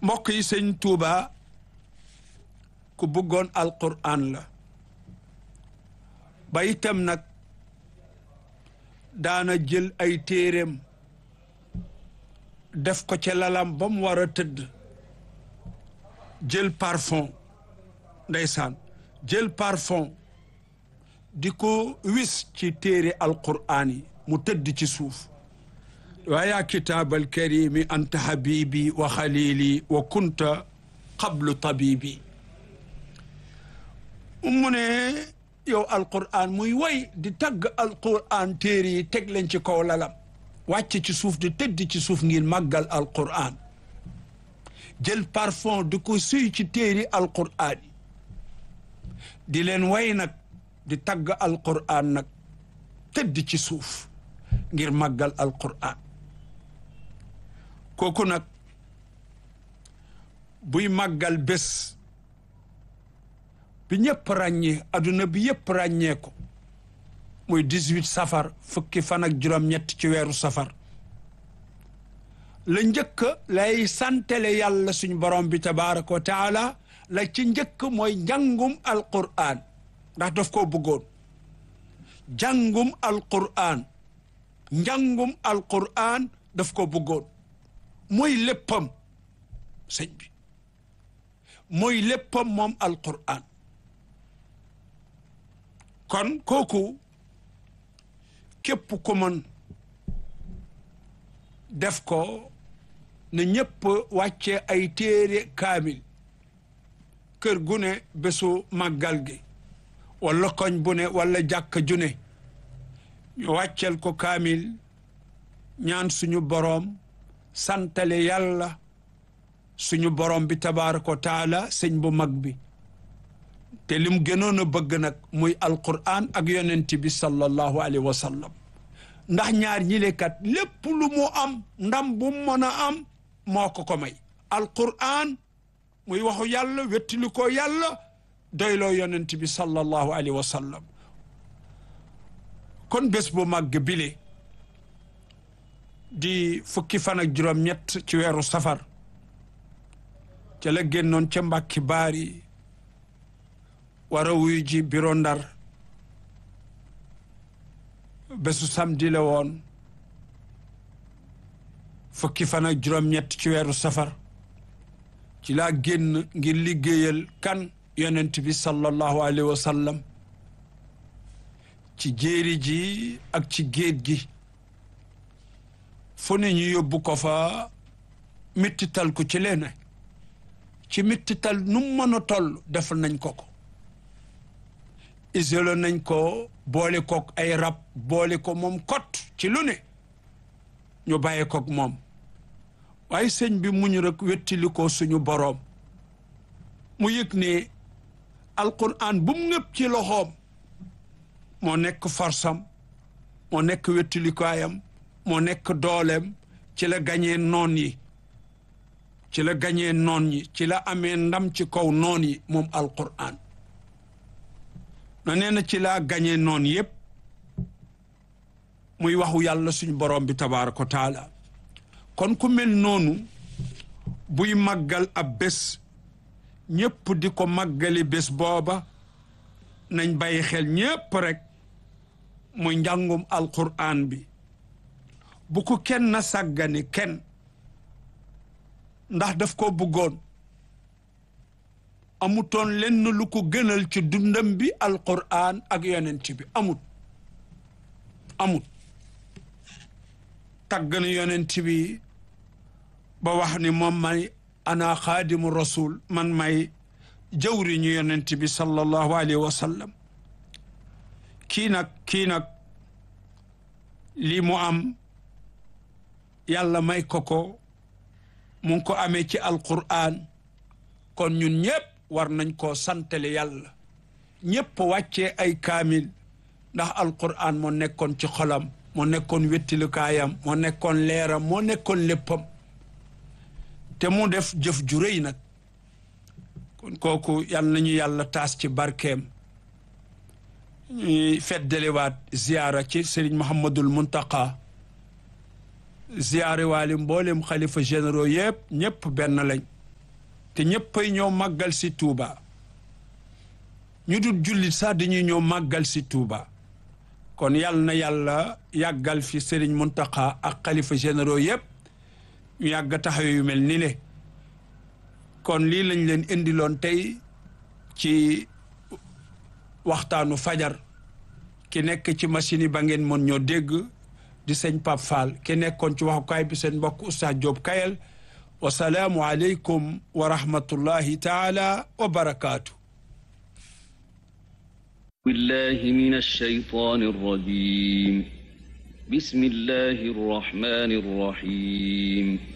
mbokk yi sëñ Tuuba ku bëggoon alquran la ba itam nag daana jël ay téeréem def ko ca lalam ba mu war a tëdd jël parfum ndeysaan jël parfum di ko wis ci téere alquran yi mu tëdd ci suuf waa yaa kitaabal karimi anta habibi wa xalili wa kunta qablu tabibi mu ne yow alquran muy way di tagg alquran téere yi teg leen ci kaw lalam wàcc ci suuf di tëdd ci suuf ngir màggal alquran jël parfum di ko suy ci téere alquran yi di leen way nag di tagg alquran nag tëdd ci suuf ngir màggal alquran kooku nag buy màggal bés bi ñëpp ràññee adduna bi yëpp ràññee ko muy 18 safar fukki fan ak juróom-ñett ci weeru safar la njëkk lay santale yàlla suñ borom bi tabaraka wa taala la ci njëkk mooy njàngum alquran ndax daf koo bëggoon jàngum alquran njàngum alquran daf ko bëggoon mooy léppam sëñ bi mooy léppam moom alquran kon kooku képp ku mën def ko ne ñëpp wàcce ay téere kaamil kër gu ne bésu màggal gi wala koñ bu ne wala jàkka ju ne ñu wàccel ko kaamil ñaan suñu boroom santale yàlla suñu boroom bi tabaaraka wa taala sëñ bu mag bi te lim gënoon a bëgg nag muy alquran ak yonent bi sallallahu alayhi wa sallam ndax ñaar ñilekat lépp lu mu am ndam bu mën a am moo ko ko may alquran muy waxu yàlla wettili ko yàlla doyloo yonent bi sallallahu alayhi wa sallam kon bés bu màgg bile di fukki fan ak juróom-ñett ci weeru safar ca la génnoon ca mbàkki baari war a wuyu ji biro ndar bésu samedi la woon fukki fan ak juróom-ñett ci weeru safar ci laa génn ngir liggéeyal kan yonent bi sallallahu alayhi wa sallam ci jéeri ji ak ci géej gi fu ne ñu yóbbu ko fa mittital ko ci leene ci mittital nu mën a toll def nañ ko ko isolé nañ ko boole kook ay rab boole ko moom kot ci lu ne ñu bàyyi kook moom waaye sëñ bi muñu rek wettili ko suñu boroom mu yëg ne alquran bu mu ngëpp ci loxoom moo nekk forsam moo nekk wettilikaayam moo nekk dooleem ci la gañee noon yi ci la gañee noon yi ci la amee ndam ci kaw noon yi moom alquran na nee na ci laa gañee noon yépp muy waxu yàlla suñu borom bi tabaaraka wa taala kon ku mel noonu buy màggal ab bés ñépp di ko màggali bés booba nañ bàyyi xel ñépp rek muy njàngum alquran bi bu ko kenn na sàggane kenn ndax daf ko bëggoon amutoon lenn lu ko gënal ci dundam bi alquran ak yonent bi amut amut tàgg na yonent bi ba wax ni moom may ana xaadimu rasul man may jawri ñu yonent bi sallallahu alayhi wa sallam kii nag kii nag lii mu am yàlla may ko ko mu ngi ko amee ci alquran kon ñun ñëpp war nañ koo santale yàlla ñëpp wàccee ay kaamil ndax alquran moo nekkoon ci xolam moo nekkoon wettilukaayam moo nekkoon leeram moo nekkoon léppam te mu def jëf ju rëy nag kon kooku yal nañu yàlla taas ci barkeem ñuy feddaliwaat ziyaara ci Serigne Mouhamadul Muntaqa ziyaare waali mboolem xalifa généraux yëpp ñëpp benn lañ te ñëppay ñëw màggal si Tuuba ñu dul jullit sax dañuy ñëw màggal si Tuuba kon yal na yàlla yàggal fi Serigne Mountakha ak xalifa généraux yëpp ñu yàgg taxaw yu mel ni le kon lii lañ leen indiloon tey ci waxtaanu fajar ki nekk ci machine yi ba ngeen mën ñoo dégg di sëñ Pape Fall ki nekkoon ci waxukaay bi seen mbokk Oustaz Diop Kayel wasalaamu aleykum wa rahmatullahi taala wa barakaatu بالله من الشيطان الرجيم بسم الله الرحمن الرحيم